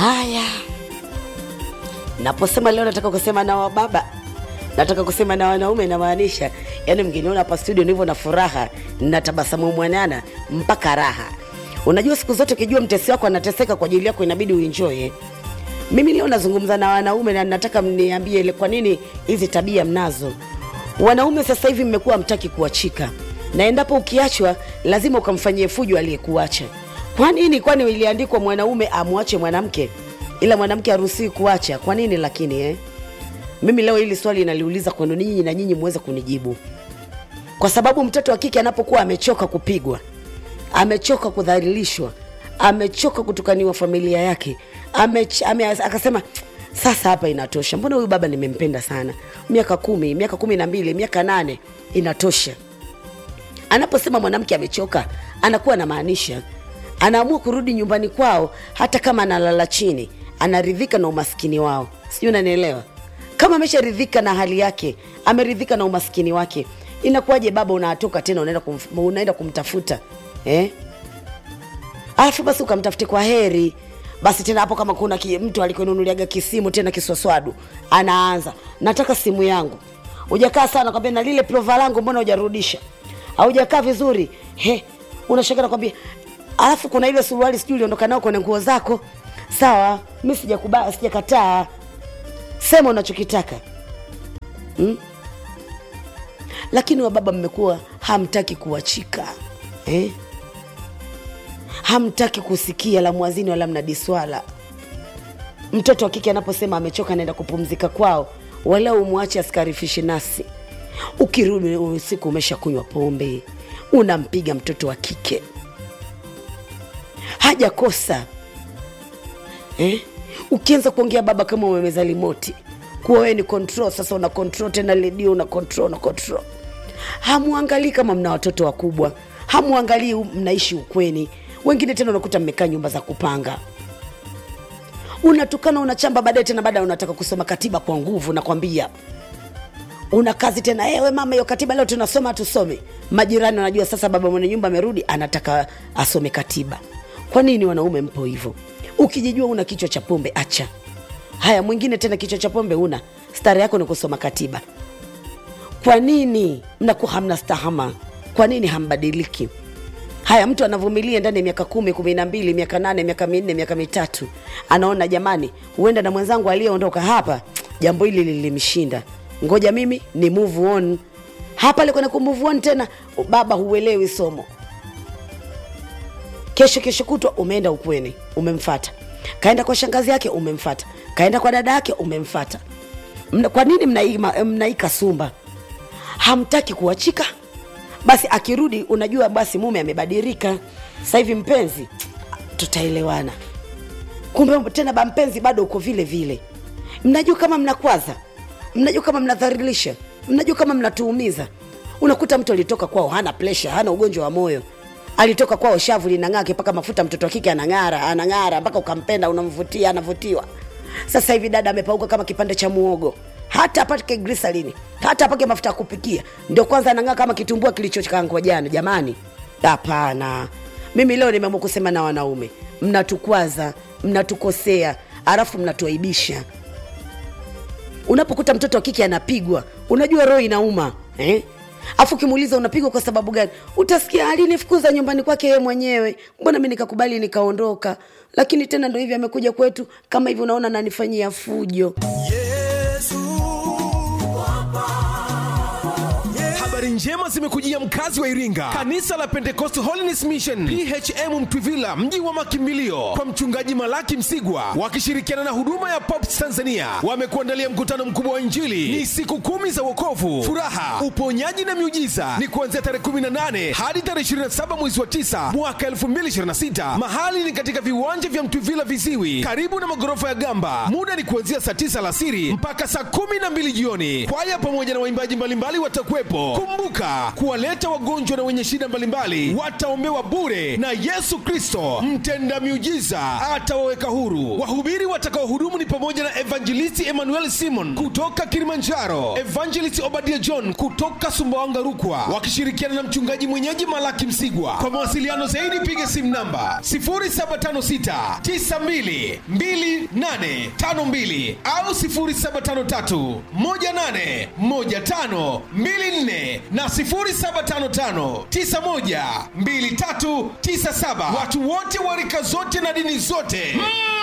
Haya, naposema leo nataka kusema na wababa, nataka kusema na wanaume, namaanisha yani, mgeniona hapa studio nilivyo na furaha, natabasamu mwanana mpaka raha. Unajua siku zote ukijua mtesi wako anateseka kwa ajili yako, inabidi uenjoy. eh. Mimi leo nazungumza na wanaume na nataka mniambie ile kwa nini hizi tabia mnazo. Wanaume sasa hivi mmekuwa mtaki kuachika, na endapo ukiachwa lazima ukamfanyie fujo aliyekuacha. Kwa nini? Kwani iliandikwa mwanaume amwache mwanamke, ila mwanamke haruhusiwi kuacha? Kwa nini lakini eh? Mimi leo hili swali naliuliza kwenu nyinyi na nyinyi muweze kunijibu, kwa sababu mtoto wa kike anapokuwa amechoka kupigwa, amechoka kudhalilishwa, amechoka kutukaniwa familia yake, amech, ame, akasema sasa hapa inatosha, mbona huyu baba nimempenda sana, miaka kumi, miaka kumi na mbili, miaka nane, inatosha. Anaposema mwanamke amechoka, anakuwa anamaanisha anaamua kurudi nyumbani kwao, hata kama analala chini, anaridhika na umaskini wao. Sijui unanielewa? Kama amesharidhika na hali yake, ameridhika na umaskini wake, inakuwaje baba unatoka tena unaenda, kumf, unaenda kumtafuta eh? alafu basi ukamtafute kwa heri basi tena hapo kama kuna ki, mtu alikununuliaga kisimu tena kiswaswadu anaanza nataka simu yangu ujakaa sana kwambia na lile plova langu mbona hujarudisha haujakaa vizuri he unashaka nakwambia alafu kuna ile suruali sijui uliondoka nao kwenye nguo zako sawa mi sijakubali sijakataa sema unachokitaka hmm? lakini wababa mmekuwa hamtaki kuachika eh? hamtaki kusikia la mwazini wala mnadiswala. Mtoto wa kike anaposema amechoka, anaenda kupumzika kwao, wala umwache askarifishi nasi. Ukirudi usiku umesha kunywa pombe, unampiga mtoto wa kike, hajakosa eh? Ukianza kuongea baba kama umemeza limoti, kuwa wewe ni control. Sasa una control tena redio, una control, una control. Hamwangalii kama mna watoto wakubwa, hamwangalii mnaishi ukweni wengine tena unakuta mmekaa nyumba za kupanga, unatukana unachamba, baadaye tena baadaye unataka kusoma katiba kwa nguvu. Nakwambia una kazi tena, ewe mama, hiyo katiba leo tunasoma tusome. Majirani wanajua sasa baba mwenye nyumba amerudi, anataka asome katiba. Kwa nini wanaume mpo hivyo? Ukijijua una kichwa cha pombe, acha haya. Mwingine tena kichwa cha pombe una, stari yako ni kusoma katiba. Kwa nini mnakuwa hamna stahama? Kwa nini hambadiliki? Haya, mtu anavumilia ndani ya miaka kumi, kumi na mbili, miaka nane, miaka minne, miaka mitatu, anaona jamani, huenda na mwenzangu aliyeondoka hapa jambo hili lilimshinda, ngoja mimi ni move on. Hapa alikwenda ku move on tena, baba huelewi somo. Kesho kesho kutwa umeenda ukweni, umemfata, kaenda kwa shangazi yake, umemfata, kaenda kwa dada yake, umemfata. Mna, kwa nini mnaika mna sumba? Hamtaki kuachika basi akirudi, unajua basi mume amebadilika sasa hivi, mpenzi, tutaelewana. Kumbe tena ba mpenzi bado uko vile vile. Mnajua kama mnakwaza, mnajua kama mnadhalilisha, mnajua kama mnatuumiza. Unakuta mtu alitoka kwao hana presha, hana ugonjwa wa moyo, alitoka kwao shavu linang'aa mpaka mafuta, mtoto wa kike anang'ara, anang'ara mpaka ukampenda, unamvutia, anavutiwa. Sasa hivi dada amepauka kama kipande cha muogo hata apake grisalini hata apake mafuta ya kupikia, ndio kwanza anang'aa kama kitumbua kilichokangwa jana. Jamani, hapana. Mimi leo nimeamua kusema na wanaume, mnatukwaza, mnatukosea, alafu mnatuaibisha. Unapokuta mtoto wa kike anapigwa, unajua roho inauma eh? Afu ukimuuliza unapigwa kwa sababu gani, utasikia alinifukuza nyumbani kwake yeye mwenyewe, mbona mi nikakubali nikaondoka. Lakini tena ndo hivi amekuja kwetu kama hivi, unaona nanifanyia fujo Habari njema zimekujia mkazi wa Iringa, kanisa la Pentecost Holiness Mission PHM Mtwivila, mji wa makimbilio, kwa mchungaji Malaki Msigwa wakishirikiana na huduma ya Pops Tanzania wamekuandalia mkutano mkubwa wa Injili. Ni siku kumi za wokovu, furaha, uponyaji na miujiza. Ni kuanzia tarehe 18 hadi tarehe 27 mwezi wa 9 mwaka 2026. Mahali ni katika viwanja vya Mtwivila Viziwi, karibu na magorofa ya Gamba. Muda ni kuanzia saa 9 alasiri mpaka saa 12 jioni. Kwaya pamoja na waimbaji mbalimbali watakuwepo. Kumbuka kumbuka kuwaleta wagonjwa na wenye shida mbalimbali wataombewa bure na yesu kristo mtenda miujiza atawaweka huru wahubiri watakaohudumu ni pamoja na evangelisti emmanuel simon kutoka kilimanjaro evangelist obadia john kutoka sumbawanga rukwa wakishirikiana na mchungaji mwenyeji malaki msigwa kwa mawasiliano zaidi piga simu namba 0756922852 au 0753181524 na 0755912397 watu wote wa rika zote na dini zote mm.